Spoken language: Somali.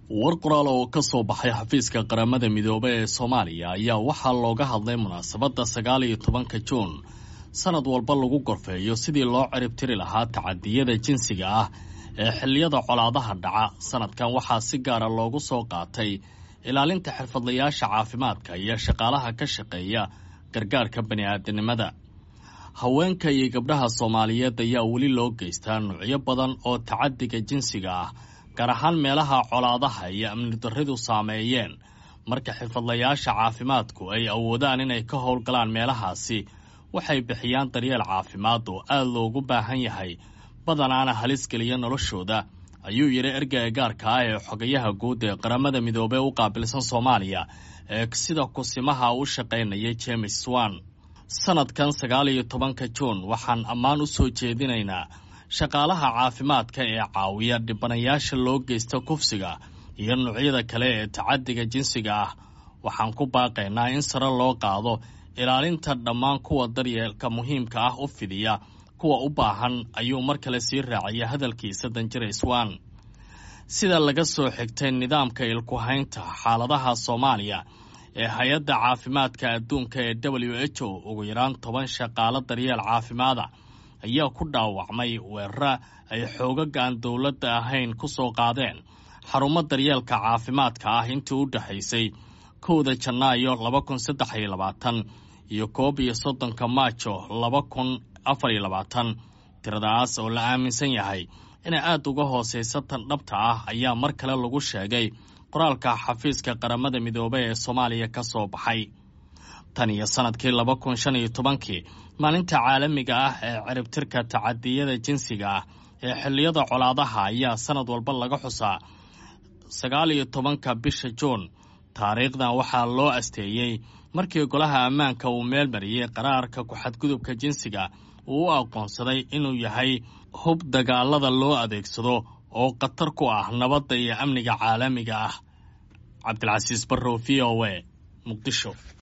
war qoraal oo ka soo baxay xafiiska qaramada midoobe ee soomaaliya ayaa waxaa looga hadlay munaasabadda sagaal iyo tobanka juun sanad walba lagu gorfeeyo sidii loo ciribtiri lahaa tacadiyada jinsiga ah ee xilliyada colaadaha dhaca sanadkan waxaa si gaara loogu soo qaatay ilaalinta xirfadlayaasha caafimaadka iyo shaqaalaha ka shaqeeya gargaarka bani'aadanimada haweenka iyo gabdhaha soomaaliyeed ayaa weli loo geystaa nuucyo badan oo tacadiga jinsiga ah gaar ahaan meelaha colaadaha iyo amni darridu saameeyeen marka xirfadlayaasha caafimaadku ay awoodaan inay ka howlgalaan meelahaasi waxay bixiyaan daryeel caafimaad oo aad loogu baahan yahay badanaana halis geliya noloshooda ayuu yidhi ergeyga gaarka ah ee xogayaha guud ee qaramada midoobey u qaabilsan soomaaliya ee sida kusimaha u shaqaynayay james swan sanadkan sagaal iyo tobanka juun waxaan ammaan u soo jeedinaynaa shaqaalaha caafimaadka ee caawiya dhibanayaasha loo geysta kufsiga iyo noocyada kale ee tacadiga jinsiga ah waxaan ku baaqaynaa in sare loo qaado ilaalinta dhammaan kuwa daryeelka muhiimka ah u fidiya kuwa u baahan ayuu mar kale sii raacaya hadalkiisa danjire swan sida laga soo xigtay nidaamka ilkuhaynta xaaladaha soomaaliya ee hay-adda caafimaadka adduunka ee w h o ugu yaraan toban shaqaalo daryeel caafimaada ayaa ku dhaawacmay weerara ay xoogaga aan dowladda ahayn ku soo qaadeen xarumo daryeelka caafimaadka ah intii u dhexaysay kowda janaayo laba kun saddex iyo labaatan iyo koob iyo soddonka maajo laba kun afar iyo labaatan tiradaas oo la aaminsan yahay inay aad uga hoosaysa tan dhabta ah ayaa mar kale lagu sheegay qoraalka xafiiska qaramada midoobey ee soomaaliya ka soo baxay tan iyo sanadkii laba kun shan iyo tobankii maalinta caalamiga ah ee ciribtirka tacadiyada jinsiga ah ee xilliyada colaadaha ayaa sanad walba laga xusaa sagaal iyo tobanka bisha juun taariikhdan waxaa loo asteeyey markii golaha ammaanka uu meel mariyey qaraarka ku-xadgudubka jinsiga uu u aqoonsaday inuu yahay hub dagaalada loo adeegsado oo khatar ku ah nabadda iyo amniga caalamiga ah cabdilcasiis barrow v o a muqdisho